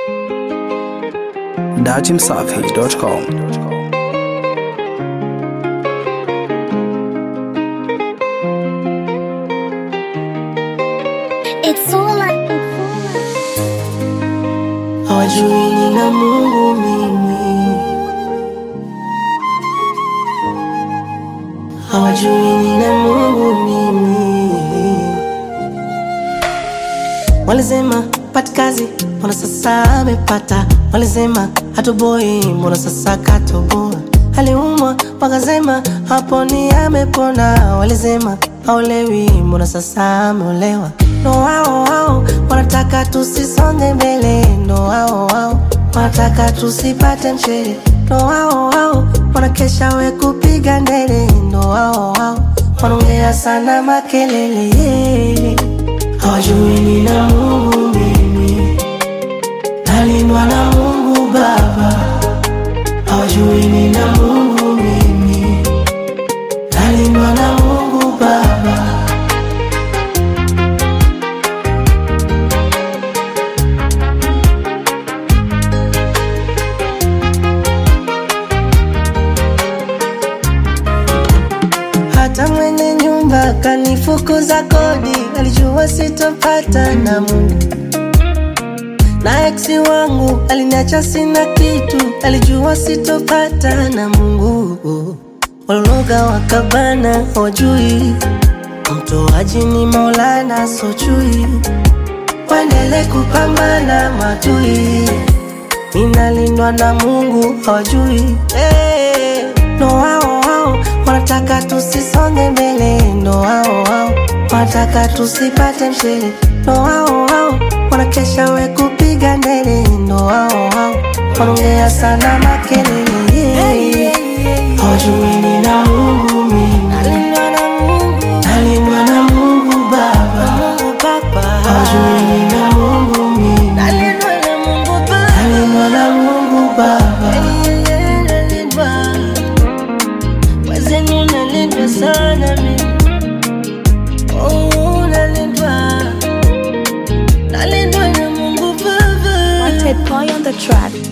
datimsafi.com. It's all I hawajui nina Mungu mimi, hawajui nina Mungu mimi. Walisema pati kazi, mbona sasa amepata? Walisema hatoboi, mbona sasa katoboa? Aliumwa wakasema haponi, amepona. Walisema haolewi, mbona sasa ameolewa? Ndo wao wao wanataka tusisonge mbele, ndo wao wao wanataka tusipate mshele, ndo wao wao wanakesha we kupiga ndele, ndo wao wao wanaongea sana makelele hawajui nina Mungu mimi, nalindwa na Mungu Baba. Hawajui nina Mungu mimi, nalindwa na Mungu Baba. Hata mwenye nyumba kanifukuza kodi, alijua sitopata na Mungu. Na eksi wangu aliniacha sina kitu, alijua sitopata na Mungu. Walologa wakabana, hawajui mtoaji ni Maulana, sochui waendele kupambana matui, ninalindwa na Mungu, hawajui hey. Ndo wao wao wanataka tusisonge mbele, ndo wao wao wanataka tusipate mshele, ndo wao wao wanakesha we kupiga ndele, ndo wao wao wanaongea sana makelele, hawajui nina Mungu mimi, nalindwa na Mungu Baba, hawajui nina Mungu mimi, nalindwa na Mungu Baba. Wazeni unalindwa sana mimi, oh, unalindwa, nalindwa na Mungu Baba. Wanted boy on the track.